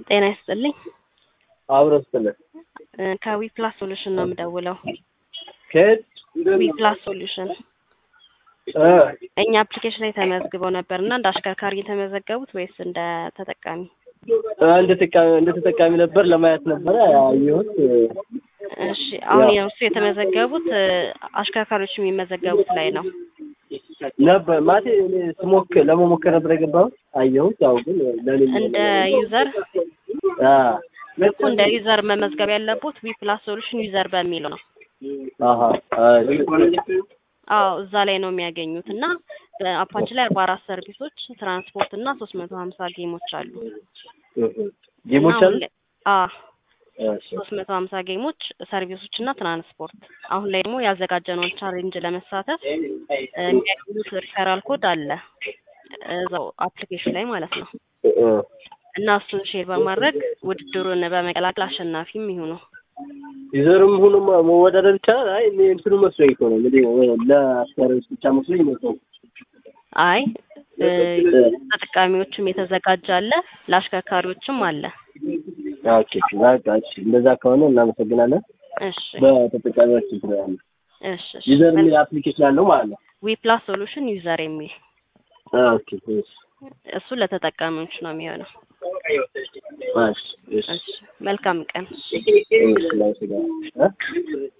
ጤና ይስጥልኝ። አብሮ ስትልህ ከዊ ፕላስ ሶሉሽን ነው የምደውለው። ከየት ዊ ፕላስ ሶሉሽን እ እኛ አፕሊኬሽን ላይ ተመዝግበው ነበር እና እንደ አሽከርካሪ የተመዘገቡት ወይስ እንደ ተጠቃሚ? እንደ ተጠቃሚ እንደ ተጠቃሚ ነበር ለማየት ነበረ ያየሁት። እሺ አሁን የእሱ የተመዘገቡት እ አሽከርካሪዎች የሚመዘገቡት ላይ ነው። ነበር ማለቴ እኔ ስሞክር ለመሞከር ነበር የገባሁት አየሁት። ያው ግን ለኔ እንደ ዩዘር አ እኮ እንደ ዩዘር መመዝገብ ያለቦት ዊ ፕላስ ሶሉሽን ዩዘር በሚለው ነው። አሃ አዎ እዛ ላይ ነው የሚያገኙት እና በአፓችን ላይ አርባ አራት ሰርቪሶች ትራንስፖርት እና ሶስት መቶ ሀምሳ ጌሞች አሉ። ጌሞች እና አሉ አሁን ላይ- አዎ እሺ ሶስት መቶ ሀምሳ ጌሞች ሰርቪሶች እና ትራንስፖርት አሁን ላይ ደግሞ ያዘጋጀነውን ቻሌንጅ ለመሳተፍ እ የሚያገኙት ሪፈራል ኮድ አለ እዛው አፕሊኬሽን ላይ ማለት ነው እ እና እሱን ሼር በማድረግ ውድድሩን በመቀላቀል አሸናፊም ይሁኑ። ዩዘርም ሆኖ መወዳደር ይቻላል። አይ እኔ እንትኑ መስሎኝ እኮ ነው እንግዲህ ለአስካሪዎች ብቻ መስሎኝ ነው። አይ እ ተጠቃሚዎችም የተዘጋጀ አለ፣ ለአሽከርካሪዎችም አለ። ኦኬ በቃ እሺ፣ እንደዛ ከሆነ እናመሰግናለን። እሺ በተጠቃሚዎች እንትን ያለ እሺ እሺ። ዩዘር የሚል አፕሊኬሽን አለው ማለት ነው። ዊ ፕላስ ሶሉሽን ዩዘር የሚል ኦኬ እሺ እሱ ለተጠቃሚዎች ነው የሚሆነው። እሺ እሺ እሺ መልካም ቀን። እሺ፣ እናመሰግናለን። እ